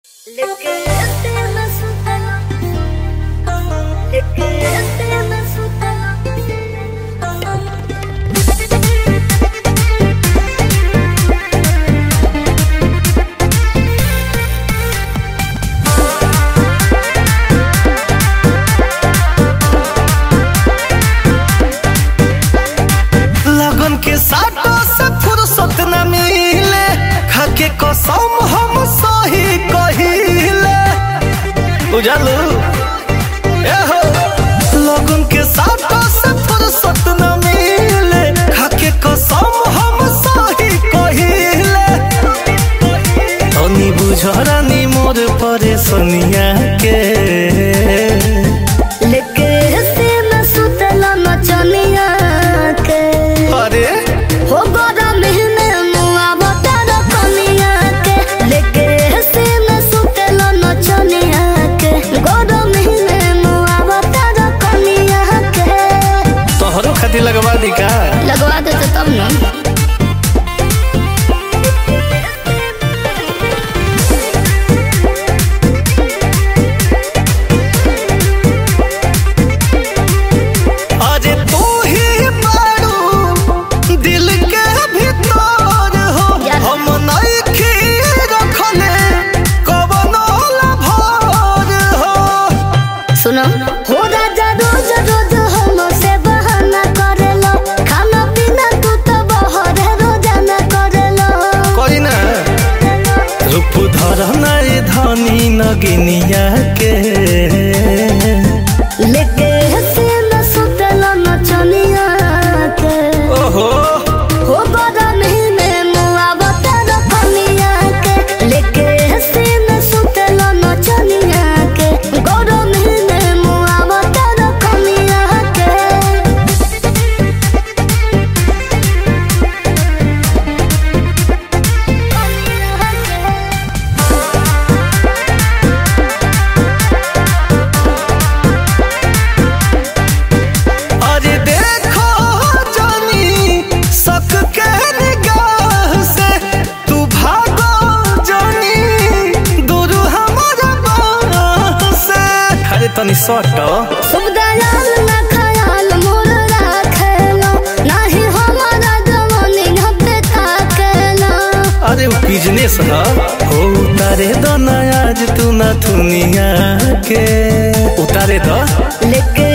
लेके तेरा सुतला लेके तेरा सुतला लगन के साटो से फुर्सत न मिले खाके कसम हम सही कहिले बुझलू ए हो लगन के साटो से फुर्सत न मिले खाके कसम हम सही कहिले तनी बुझरानी मोर परेशानिया के लेके तेरा सुतला नचनिया के अरे हो गोरा महीने मुआ बता कनिया के लेके तेरा सुतला नचनिया के गोरा महीने मुआ बता कनिया के तोहरो खातिर लगवा दी का लगवा देते तब ना अरे तू ही मारू दिल के भीतर हो यार। हम नइखे रखले कवनो लभर हो सुनो हो राजा रोज रोज हम से बहाना करेलो खाना पीना तू तो बहरे रोजाना करेलो कोई ना रूप धर नाई धनी नगिनिया के लेके हसीना सुतलो नचनिया के ओहो हो बड़ा महीने मुआ बता कनिया के लेके हसीना सुतलो नचनिया के गोरो महीने मुआ बता कनिया के अरे देखो जानी सक के निगाह से तू भागो जानी दूर हमारा बाह से अरे तनी सट शुभ दयाल ना खयाल मोर राखेलो नाही हमारा जवानी पे ताकेलो अरे वो बिजनेस है हो उतारे दो ना आज तू ना दुनिया के उतारे दो लेके